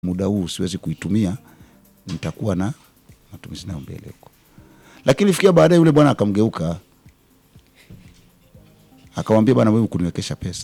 muda huu siwezi kuitumia, nitakuwa na matumizi nayo mbele huko. Lakini fikia baadaye yule bwana akamgeuka akamwambia, bwana, wewe kuniwekesha pesa.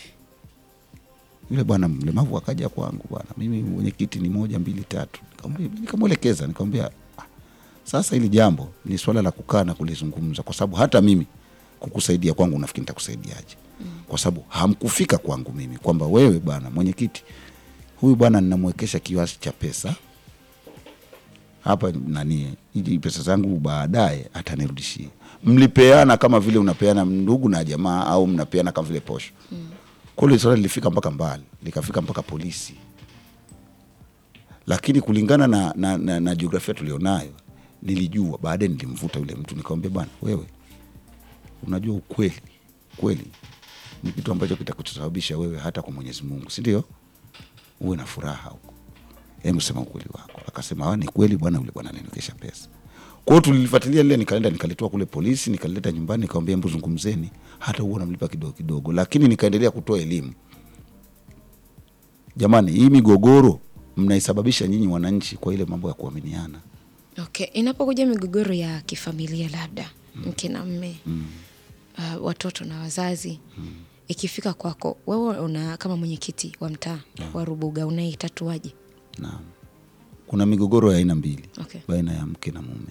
Yule bwana mlemavu akaja kwangu, bwana, mimi mwenyekiti ni moja mbili tatu. Nikamwambia- Nikamwelekeza, nikamwambia "Ah, sasa hili jambo ni swala la kukaa na kulizungumza, kwa sababu hata mimi kukusaidia kwangu nafikiri nitakusaidiaje? Kwa sababu hamkufika kwangu mimi kwamba wewe bwana mwenyekiti, huyu bwana ninamwekesha kiasi cha pesa hapa nani, hizi pesa zangu baadaye atanirudishia. Mlipeana kama vile unapeana ndugu na jamaa, au mnapeana kama vile posho. Kwa hiyo swala lilifika mpaka mbali, likafika mpaka polisi, lakini kulingana na, na, na, na jiografia tulionayo nilijua. Baadaye nilimvuta yule mtu nikamwambia, bwana wewe, unajua ukweli kweli ni kitu ambacho kitakusababisha wewe hata kwa Mwenyezi Mungu, si ndio? Uwe na furaha huko, hebu sema ukweli wako. Akasema "Ah, ni kweli bwana, yule bwana aliniwekesha pesa. Kwa hiyo tulilifuatilia lile, nikaenda nikalitoa kule polisi, nikalileta nyumbani, nikamwambia hebu zungumzeni, hata huo namlipa kidogo kidogo, lakini nikaendelea kutoa elimu. Jamani, hii migogoro mnaisababisha nyinyi wananchi kwa ile mambo ya kuaminiana. Okay, inapokuja migogoro ya kifamilia labda mke na mme uh, watoto na wazazi ikifika kwako wewe una kama mwenyekiti wa mtaa wa Rubuga unaitatuaje? Naam, kuna migogoro ya aina mbili Okay. baina ya mke na mume.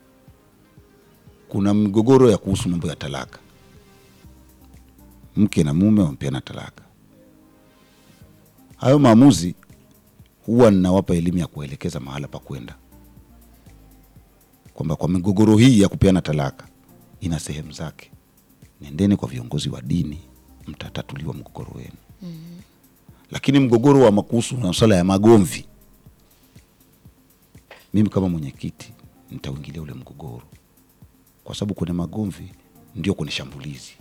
Kuna migogoro ya kuhusu mambo ya talaka, mke na mume wamepeana talaka. Hayo maamuzi huwa ninawapa elimu ya kuelekeza mahala pa kwenda, kwamba kwa migogoro hii ya kupeana talaka ina sehemu zake. Nendeni kwa viongozi wa dini, mtatatuliwa mgogoro wenu. Lakini mgogoro wa makuhusu na masuala ya magomvi mimi kama mwenyekiti nitauingilia ule mgogoro, kwa sababu kwenye magomvi ndio kwenye shambulizi.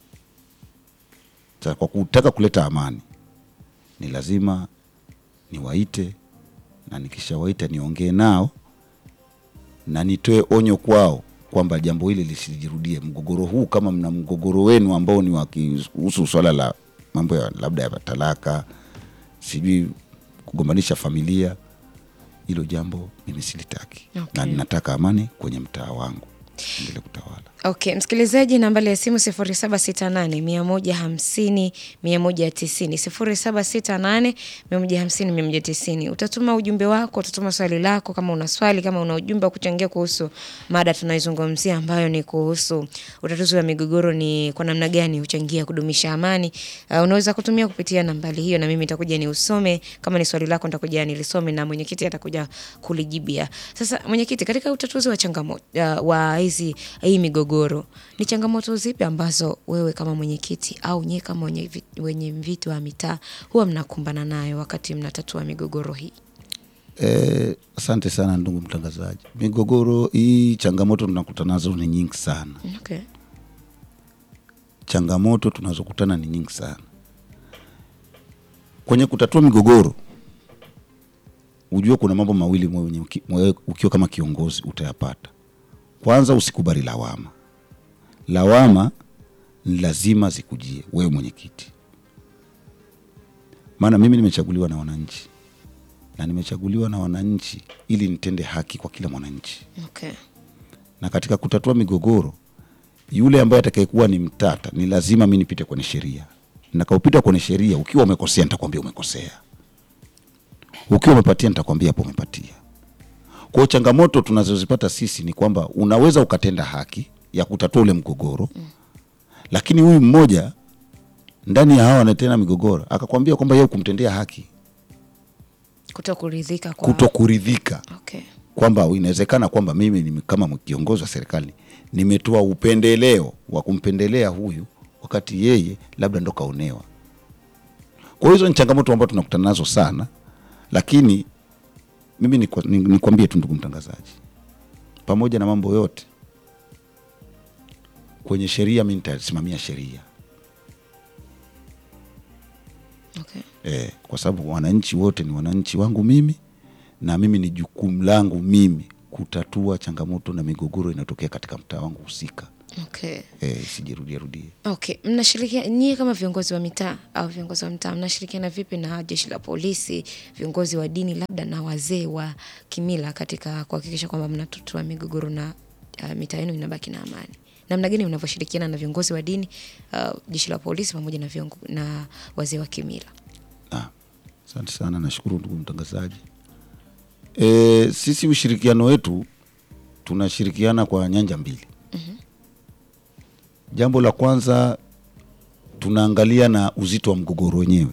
Sasa kwa kutaka kuleta amani, ni lazima niwaite, na nikishawaita niongee nao na nitoe onyo kwao kwamba jambo hili lisijirudie. Mgogoro huu, kama mna mgogoro wenu ambao ni wa kuhusu swala la mambo ya labda ya talaka, sijui kugombanisha familia, hilo jambo mimi silitaki Okay. na ninataka amani kwenye mtaa wangu endelee kutawala. Okay, msikilizaji, nambari ya simu 0768 150 190 0768 150 190. Utatuma ujumbe wako, utatuma swali lako, kama una swali, kama una ujumbe wa kuchangia kuhusu mada tunaizungumzia ambayo ni kuhusu utatuzi wa migogoro, ni kwa namna gani huchangia kudumisha amani. Uh, unaweza kutumia kupitia nambari hiyo, na mimi nitakuja ni usome. Kama ni swali lako, nitakuja nilisome na mwenyekiti atakuja kulijibia. Sasa mwenyekiti, katika utatuzi wa changamoto uh, wa hizi hii migogoro, ni changamoto zipi ambazo wewe kama mwenyekiti au nyie kama wenye vi- wenye viti wa mitaa huwa mnakumbana nayo wakati mnatatua migogoro hii? Eh, asante sana ndugu mtangazaji. Migogoro hii, changamoto tunakutana nazo ni nyingi sana. Okay. Changamoto tunazokutana ni nyingi sana kwenye kutatua migogoro. Ujue kuna mambo mawili mwenye uki- mwe- ukiwa kama kiongozi utayapata. Kwanza, usikubali lawama. Lawama ni lazima zikujie wewe mwenyekiti, maana mimi nimechaguliwa na wananchi na nimechaguliwa na wananchi ili nitende haki kwa kila mwananchi Okay. na katika kutatua migogoro, yule ambaye atakayekuwa ni mtata ni lazima mi nipite kwenye sheria. Nakaupita kwenye sheria, ukiwa umekosea nitakwambia umekosea, ukiwa umepatia nitakwambia hapo umepatia. Kwa hiyo changamoto tunazozipata sisi ni kwamba unaweza ukatenda haki ya kutatua ule mgogoro lakini huyu mmoja ndani ya hawa anatenda migogoro akakwambia kwamba yeye kumtendea haki, Kuto kuridhika kwa kuto kuridhika Okay. kwamba inawezekana kwamba mimi ni kama kiongozi wa serikali nimetoa upendeleo wa kumpendelea huyu wakati yeye labda ndo kaonewa. Kwa hiyo hizo ni changamoto ambazo tunakutana nazo sana, lakini mimi nikwa- ni- nikwambie tu ndugu mtangazaji, pamoja na mambo yote kwenye sheria, mi nitasimamia sheria Okay. eh, kwa sababu wananchi wote ni wananchi wangu mimi, na mimi ni jukumu langu mimi kutatua changamoto na migogoro inayotokea katika mtaa wangu husika. Okay. eh, isijirudie rudie. Okay, mnashirikiana nyie kama viongozi wa mitaa au viongozi wa mtaa mnashirikiana vipi na jeshi la polisi, viongozi wa dini, labda na wazee wa kimila katika kuhakikisha kwamba mnatatua migogoro na uh, mitaa yenu inabaki na amani? Namna gani mnavyoshirikiana na viongozi wa dini, uh, jeshi la polisi pamoja na, viongo, na wazee wa kimila? Ah, asante sana, nashukuru ndugu mtangazaji. E, sisi ushirikiano wetu tunashirikiana kwa nyanja mbili. Jambo la kwanza tunaangalia na uzito wa mgogoro wenyewe.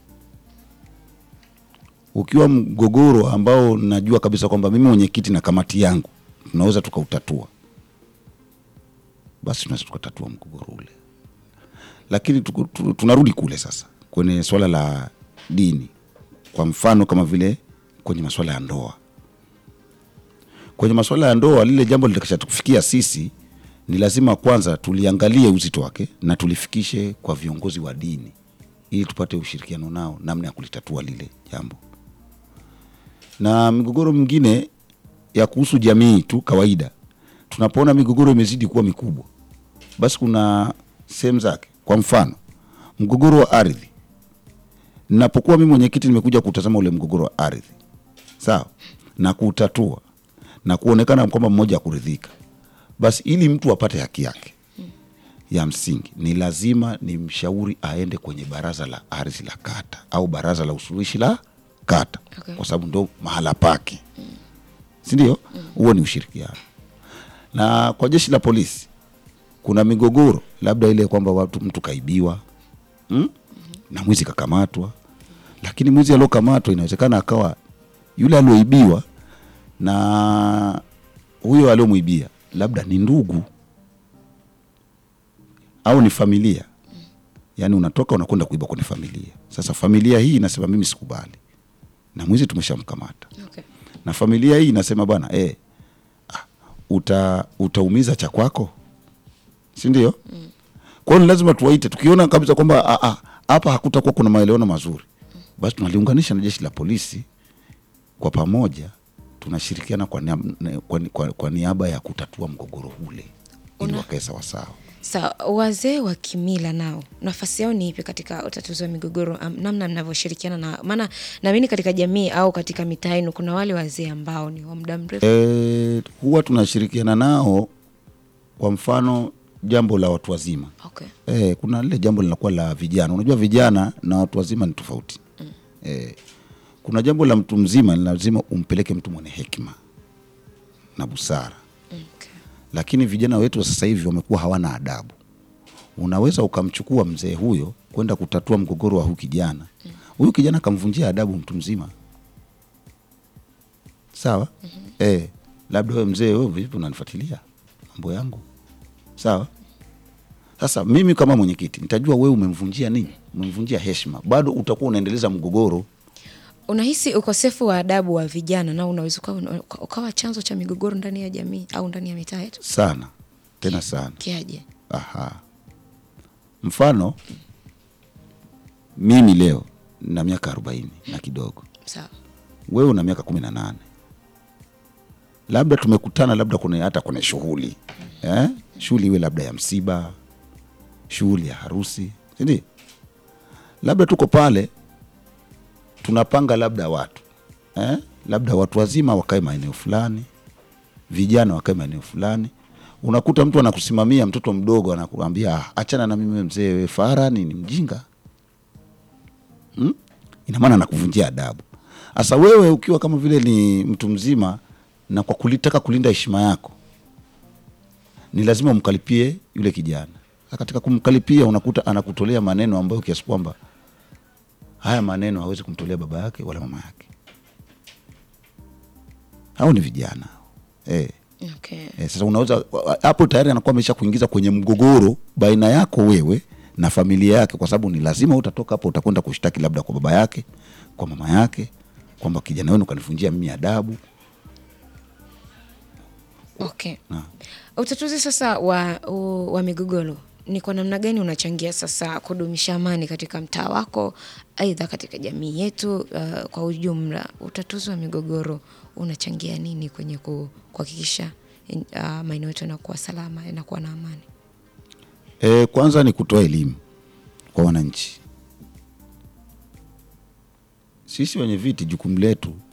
Ukiwa mgogoro ambao najua kabisa kwamba mimi mwenyekiti na kamati yangu tunaweza tukautatua, basi tunaweza tukatatua mgogoro ule lakini tuku- tu- tunarudi kule sasa kwenye swala la dini, kwa mfano kama vile kwenye masuala ya ndoa. Kwenye masuala ya ndoa, lile jambo litakashatufikia sisi, ni lazima kwanza tuliangalie uzito wake na tulifikishe kwa viongozi wa dini, ili tupate ushirikiano nao namna ya kulitatua lile jambo. Na migogoro mingine ya kuhusu jamii tu kawaida, tunapoona migogoro imezidi kuwa mikubwa basi kuna sehemu zake. Kwa mfano mgogoro wa ardhi, napokuwa mimi mwenyekiti nimekuja kutazama ule mgogoro wa ardhi, sawa, na kuutatua na kuonekana kwamba mmoja akuridhika, basi ili mtu apate haki yake ya msingi ni lazima ni mshauri aende kwenye baraza la ardhi la kata au baraza la usuluhishi la kata Okay. kwa sababu ndo mahala pake, si ndio? Huo ni ushirikiano. Na kwa jeshi la polisi kuna migogoro labda ile kwamba watu mtu kaibiwa mm? na mwizi kakamatwa, lakini mwizi aliokamatwa inawezekana akawa yule alioibiwa na huyo aliomwibia labda ni ndugu au ni familia. Yaani unatoka unakwenda kuiba kwenye familia. Sasa familia hii inasema mimi sikubali, na mwizi tumeshamkamata Okay. na familia hii inasema bwana eh, ah, uta, utaumiza cha kwako, si ndio? Kwa hiyo ni lazima tuwaite, tukiona kabisa kwamba ah, ah, hapa hakutakuwa kuna maelewano mazuri, basi tunaliunganisha na jeshi la polisi kwa pamoja, tunashirikiana kwa, niab- kwa, kwa, kwa niaba ya kutatua mgogoro ule ili Una- wakae sawasawa. Sawa, wazee wa kimila nao nafasi yao ni ipi katika utatuzi wa migogoro, am- namna mnavyoshirikiana na maana naamini katika jamii au katika mitaa yenu kuna wale wazee ambao ni wa muda mrefu. E, huwa tunashirikiana nao, kwa mfano jambo la watu wazima Okay. Eh, kuna lile jambo linakuwa la vijana. Unajua vijana na watu wazima ni tofauti. Eh, kuna jambo la mtu mzima ni lazima umpeleke mtu mwenye hekima na busara, Okay. lakini vijana wetu wa sasa hivi wamekuwa hawana adabu. Unaweza ukamchukua mzee huyo kwenda kutatua mgogoro wa huyu kijana, huyu kijana akamvunjia adabu mtu mzima, sawa? Eh, labda wewe mzee, wewe vipi unanifuatilia mambo yangu, sawa? Sasa mimi kama mwenyekiti nitajua wewe umemvunjia nini, umemvunjia heshima, bado utakuwa unaendeleza mgogoro. Unahisi ukosefu wa adabu wa vijana nao unaweza ukawa, uka- ukawa chanzo cha migogoro ndani ya jamii au ndani ya mitaa yetu? sana tena sana. Kiaje? Aha. Mfano mimi leo na miaka arobaini na kidogo, Sawa. wewe una miaka kumi na nane labda tumekutana labda kwenye hata kwenye shughuli eh? shughuli iwe labda ya msiba, shughuli ya harusi, si ndio? Labda tuko pale tunapanga labda watu eh? labda watu wazima wakae maeneo fulani, vijana wakae maeneo fulani. Unakuta mtu anakusimamia, mtoto mdogo anakuambia "Ah, achana na mimi mzee, we fara ni mjinga hmm? Ina maana anakuvunjia adabu. Sasa wewe ukiwa kama vile ni mtu mzima na kwa kulitaka kulinda heshima yako, ni lazima umkalipie yule kijana. Sasa katika kumkalipia, unakuta anakutolea maneno ambayo kiasi kwamba haya maneno hawezi kumtolea baba yake wala mama yake. Hao ni vijana eh. Okay. Eh, sasa unaweza hapo tayari anakuwa amesha kuingiza kwenye mgogoro baina yako wewe na familia yake, kwa sababu ni lazima utatoka hapo, utakwenda kushtaki labda kwa baba yake, kwa mama yake, kwamba kijana wenu kanivunjia mimi adabu. Okay. Na, Utatuzi sasa wa, u- wa migogoro ni kwa namna gani unachangia sasa kudumisha amani katika mtaa wako, aidha katika jamii yetu uh, kwa ujumla? Utatuzi wa migogoro unachangia nini kwenye ku- kuhakikisha uh, maeneo yetu yanakuwa salama, yanakuwa na amani? E, kwanza ni kutoa elimu kwa wananchi. Sisi wenye viti, jukumu letu